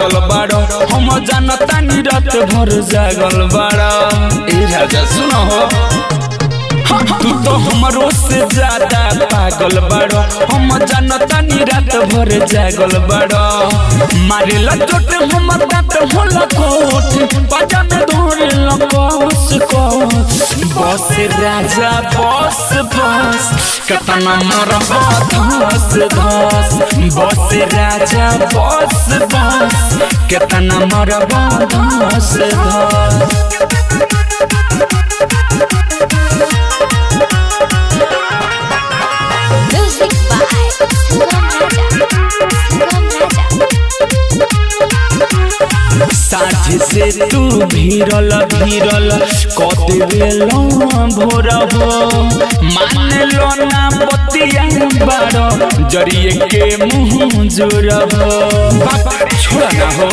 पागल बाड़ो हम जानता नी रात भर जागल बाड़ो ए राजा सुनो हो तू तो हमरो से ज्यादा पागल बाड़ो हम जानता नी रात भर जागल बाड़ो मारे चोट हमर दांत होला कोट पाजा में धोरे लकोस कोस बस राजा बस बस कतना मरब धस धस बस राजा बस बस कतना मरब धस धस Music by Sangam Raja. Sangam Raja. साझ से तू भीरल भीरल कदेल भोर हो मान लो ना बतिया बारो जरिए के मुँह जोर हो छोड़ा ना हो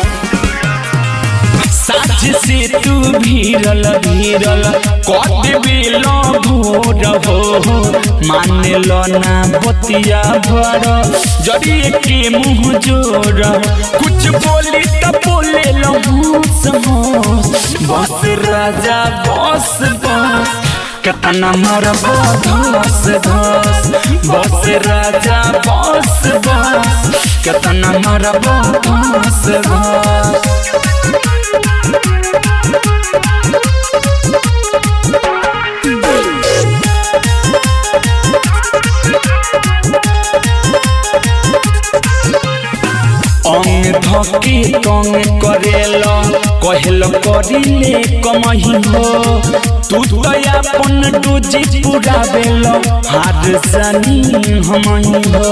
साझ से तू भीरल भीरल कदेल भोर हो मान लो ना बतिया भर जरिए के मुँह जोर कुछ बोली तो बोले लो होश होश बस राजा बस बस कतना मोर धस धस बस राजा बस बस कतना मोर धस धस अंग धके तंग करेल कहल करिले कमही हो तू तो अपन डोजी पूरा बेल हार जानी हमही हो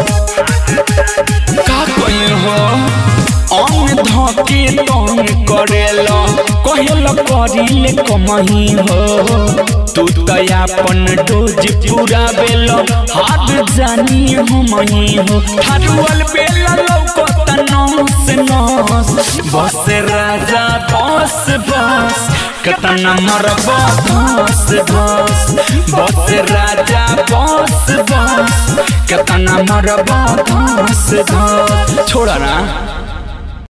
का कही हो अंग धके तंग करेल कहल करिले कमही हो तू तो अपन डोज पूरा बेल हार जानी हमही हो ठारुअल बेल लौकत नस नस बस राजा बस बस कतना मरब धस धस बस राजा बस बस कतना मरब धस धस छोड़ा ना